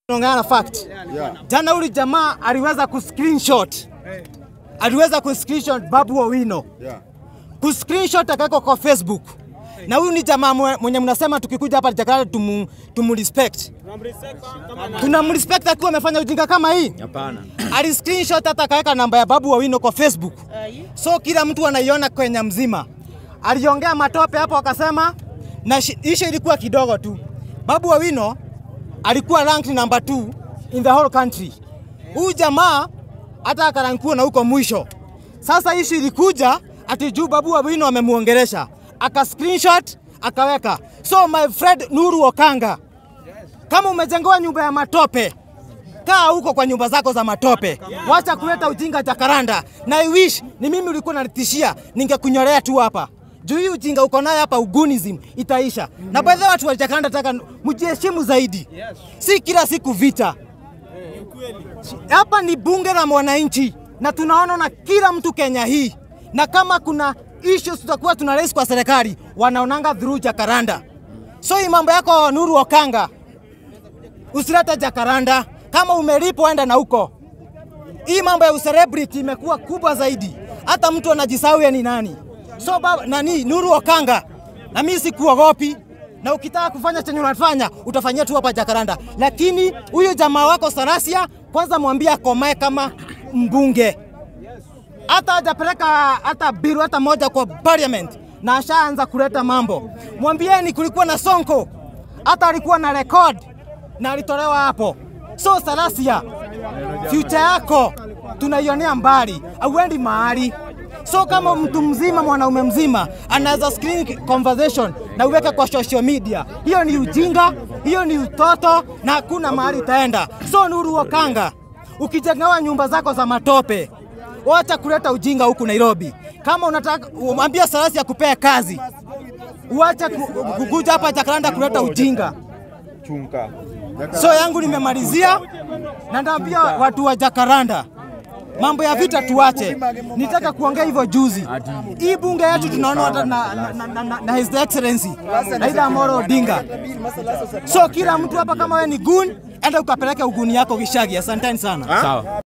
Tunaongea fact. Yeah. Jana uli jamaa aliweza kuscreenshot. Aliweza kuscreenshot Babu Owino. Yeah. Kuscreenshot akaweka kwa Facebook. Na huyu ni jamaa mwe- mwenye mnasema tukikuja hapa Jakarta tumu, tumrespect. Tunamrespect akiwa amefanya ujinga kama hii. Hapana. Ali screenshot hata akaweka namba ya Babu Owino kwa Facebook. So kila mtu anaiona Kenya mzima. Aliongea matope hapo akasema na shi- ishu ilikuwa kidogo tu. Babu Owino alikuwa ranked number 2 in the whole country. Huyu jamaa hata akarankiwa na huko mwisho. Sasa ishu ilikuja ati juu Babu Owino amemuongelesha. Aka screenshot akaweka. So my friend Nuru Okanga, kama umejengewa nyumba ya matope, kaa huko kwa nyumba zako za matope, wacha kuleta ujinga Jakaranda. Na I wish ni mimi ulikuwa unanitishia, ningekunyolea tu hapa juu hii ujinga uko nayo hapa, ugunism itaisha. Na by the way, watu wa Jakaranda nataka mjiheshimu zaidi, si kila siku vita. Hapa ni bunge la mwananchi na tunaona na kila mtu Kenya hii, na kama kuna issues tutakuwa tuna raise kwa serikali, wanaonanga through Jakaranda. So hii mambo yako Nuru Okanga, usilete Jakaranda. Kama umelipwa enda na huko. Hii mambo ya celebrity imekuwa kubwa zaidi, hata mtu anajisahau yeye ni nani. So baba, nani Nuru Okanga, na mimi sikuogopi, na ukitaka kufanya chenye unafanya utafanyia tu hapa Jakaranda, lakini huyo jamaa wako Sarasia, kwanza mwambie akomae kama mbunge hata hajapeleka hata biru hata moja kwa parliament na ashaanza kuleta mambo. Mwambieni kulikuwa na Sonko, hata alikuwa na record na alitolewa hapo. So Salasia, future yako tunaionea mbali, auendi mahali. So kama mtu mzima, mwanaume mzima anaweza screen conversation na uweke kwa social media, hiyo ni ujinga, hiyo ni utoto na hakuna mahali itaenda. So Nuru Okanga, ukijengewa nyumba zako za matope wacha kuleta ujinga huku Nairobi. Kama unataka mwambie Sarasi akupea kazi, uache ku- kukuja hapa Jakaranda kuleta ujinga. Chunka. So yangu nimemalizia, na ndaambia watu wa Jakaranda mambo ya vita tuache. Nitaka kuongea hivyo juzi. Hii bunge yetu tunaona hata na, na, na, na, na, na His Excellency Raila Amolo Odinga. So kila mtu hapa kama wewe ni gun, enda ukapeleke uguni yako Gishagi. Asanteni sana. Sawa.